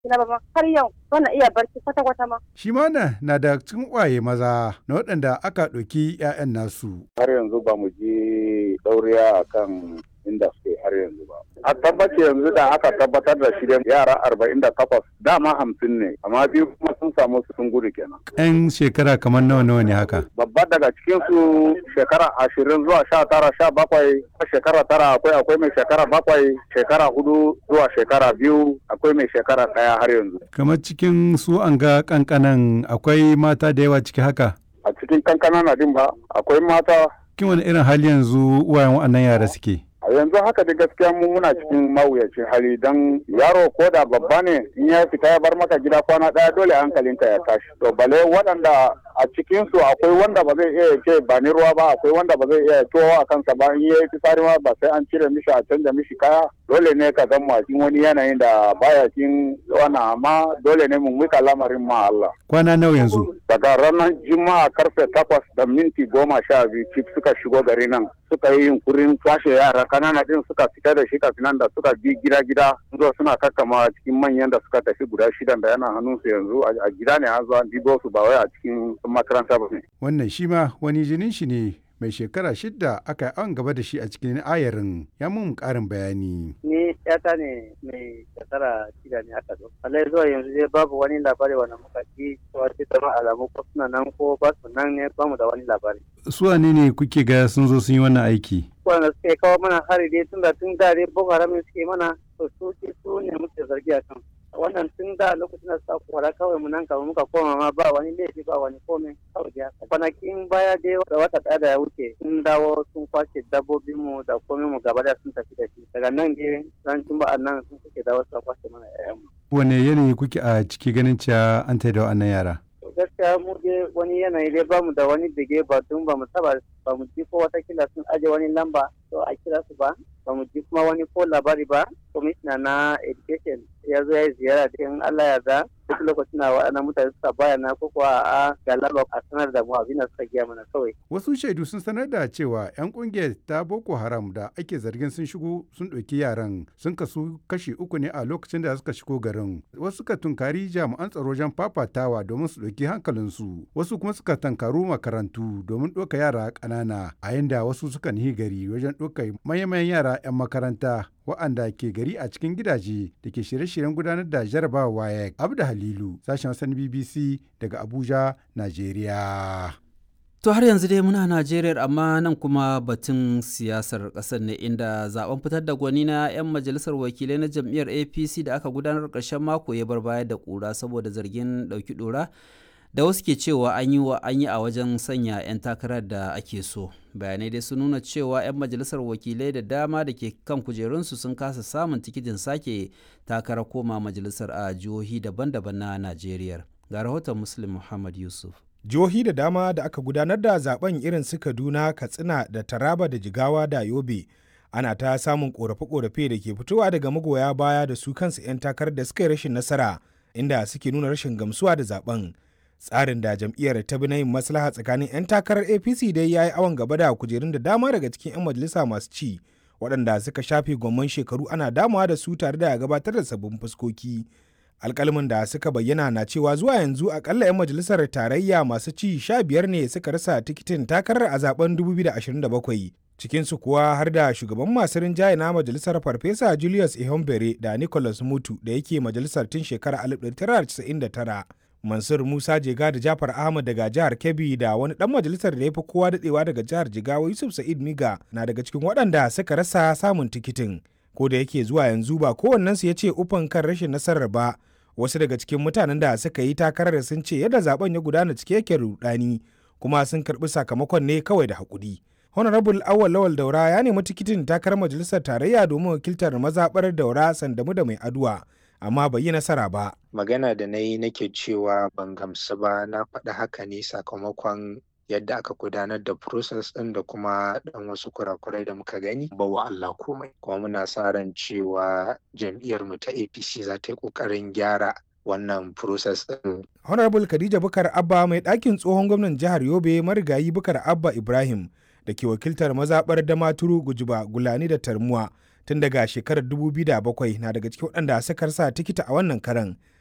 na ba ma har yau bana iya barci kwata kwata ma Shi ma na na da cikin ƙwaye maza na waɗanda aka ɗauki 'ya'yan nasu. har yanzu ba mu ji ɗauriya a kan inda suke har yanzu ba. A tabbace yanzu da aka tabbatar da shi dai yara arba'in da takwas dama hamsin ne amma biyu kuma sun samu su sun gudu kenan. 'Yan shekara kamar nawa nawa ne haka. Babba daga cikinsu shekara ashirin zuwa sha tara sha bakwai shekara tara akwai akwai mai shekara bakwai shekara hudu zuwa shekara biyu akwai mai shekara ɗaya har yanzu. Kamar cikin su an ga ƙanƙanan akwai mata da yawa ciki haka. A cikin kankana na din ba akwai mata Cikin wani irin hali yanzu uwayen waɗannan yara suke. a yanzu haka da gaskiya mu muna cikin mawuyacin hali don yaro ko da babba ne in ya fita ya bar maka gida kwana daya dole hankalinka ya tashi to bale waɗanda a cikin su akwai wanda ba zai iya ce ba ni ruwa ba akwai wanda ba zai iya towo a kansa ba in yayi fitsari ma ba sai an cire mishi a canja mishi kaya dole ne ka zama cikin wani yanayin da baya cikin wannan amma dole ne mu mika lamarin ma Allah Kwana nawa yanzu. daga ranar juma'a karfe takwas da minti goma sha biyu cif suka shigo gari nan suka yi yunkurin kwashe yara kanana din suka fita da shi kafin nan da suka bi gida gida zo suna kakkama cikin manyan da suka tafi guda shidan da yana hannunsu yanzu a a gida ne an zo an dibo su ba wai a cikin makaranta ba ne Wannan shi ma wani jinin shi ne mai shekara shidda aka yi an gaba da shi a cikin ayarin ya mun ƙarin bayani. ni yata ne mai shekara shida ne aka zo alai zuwa yanzu dai babu wani labari wanda muka ji cewa ce zama alamu ko suna nan ko ba su nan ne bamu da wani labari Su wane ne kuke ga sun zo sun yi wannan aiki? wanda suke kawo mana hari dai tun da tun da dai boko haram ne suke mana to su ce su ne muke zargi a kan wannan tun da lokacin da suka kora kawai mu nan kawai muka koma ma ba wani laifi ba wani komai kawai dai haka kwanakin baya dai da wata ɗaya da ya wuce sun dawo sun kwashe dabbobin mu da komai mu gaba da sun tafi da shi daga nan dai ran juma'a nan sun suke dawo suka kwashe mana 'ya'yan mu Wane yanayi kuke a ciki ganin cewa an taida wa'annan yara? gaskiya mu dai wani yanayi dai bamu da wani bige ba tun ba mu taba ba mu ji ko watakila sun aje wani lamba to a kira su ba ba mu ji kuma wani ko labari ba commissioner na education ya zo ya yi ziyara da in Allah ya za duk lokacin na waɗannan mutane suka bayana ko kuwa a ga lamba a sanar da mu abin da suka giya mana kawai Wasu shaidu sun sanar da cewa 'yan kungiyar ta Boko Haram da ake zargin sun shigo sun ɗauki yaran sun kasu kashi uku ne a lokacin da suka shigo garin. Wasu suka tunkari jami'an tsaro wajen fafatawa domin su ɗauki hankalinsu. Wasu kuma suka tankaru makarantu domin ɗauka yara ƙanana a yanda wasu suka nihi gari wajen ɗauka manyan yara 'yan makaranta wa'anda ke gari a cikin gidaje da ke shirye-shiryen gudanar da jarabawa WAEC. Abda Halilu, sashen wasan BBC daga Abuja, Najeriya. To har yanzu dai muna Najeriya amma nan kuma batun siyasar ƙasar ne inda zaben fitar da gwani na 'yan majalisar wakilai na jam'iyyar APC da aka gudanar ƙarshen mako ya bar baya da ƙura saboda zargin ɗauki ɗora da wasu ke cewa an yi wa an yi a wajen sanya 'yan takarar da ake so. Bayanai dai sun nuna cewa 'yan majalisar wakilai da dama da ke kan kujerunsu sun kasa samun tikitin sake takarar koma majalisar a jihohi daban-daban na Najeriya. Ga rahoton Muslim Muhammad Yusuf. jihohi da dama da aka gudanar da zaben irin su kaduna katsina da taraba da jigawa da yobe ana ta samun korafe-korafe da ke fitowa daga magoya baya da su kansu 'yan takarar da suka yi rashin nasara inda suke nuna rashin gamsuwa da zaben tsarin da jam'iyyar ta bi na yin maslaha tsakanin 'yan takarar apc dai ya yi awon gaba da kujerun da dama daga cikin 'yan majalisa masu ci waɗanda suka shafe gwamman shekaru ana damawa da su tare da gabatar da sabbin fuskoki alkalmin da suka bayyana na cewa zuwa yanzu akalla 'yan majalisar tarayya masu ci sha biyar ne suka rasa tikitin takarar a zaben 2027 cikinsu kuwa har da shugaban masu rinjaye na majalisar farfesa julius ihombere da nicholas mutu da yake majalisar tun shekarar 1999 mansur musa jega da jafar ahmad daga jihar kebbi da wani dan majalisar da ya fi kowa dadewa daga jihar jigawa yusuf sa'id miga na daga cikin waɗanda suka rasa samun tikitin ko da yake zuwa yanzu ba kowannensu ya ce ufan kan rashin nasarar ba wasu daga cikin mutanen da suka yi takarar sun ce yadda zaben ya gudana cike yake rudani kuma sun karbi sakamakon ne kawai da hakuri honorable awal lawal daura ya nemi tikitin takarar majalisar tarayya domin wakiltar mazaɓar daura sandamu da mai aduwa amma bai yi nasara ba magana da na yi nake cewa ban gamsu ba na faɗi haka ne sakamakon yadda aka gudanar da process ɗin da kuma ɗan wasu kurakurai da muka gani ba wa Allah komai kuma muna sa ran cewa jam'iyyar mu ta APC za ta yi ƙoƙarin gyara wannan process ɗin. honorable khadija bukar abba mai ɗakin tsohon gwamnan jihar yobe marigayi bukar abba ibrahim da ke wakiltar mazaɓar damaturu gujiba gulani da tarmuwa tun daga shekarar 2007 na daga cikin waɗanda suka rasa tikita a wannan karan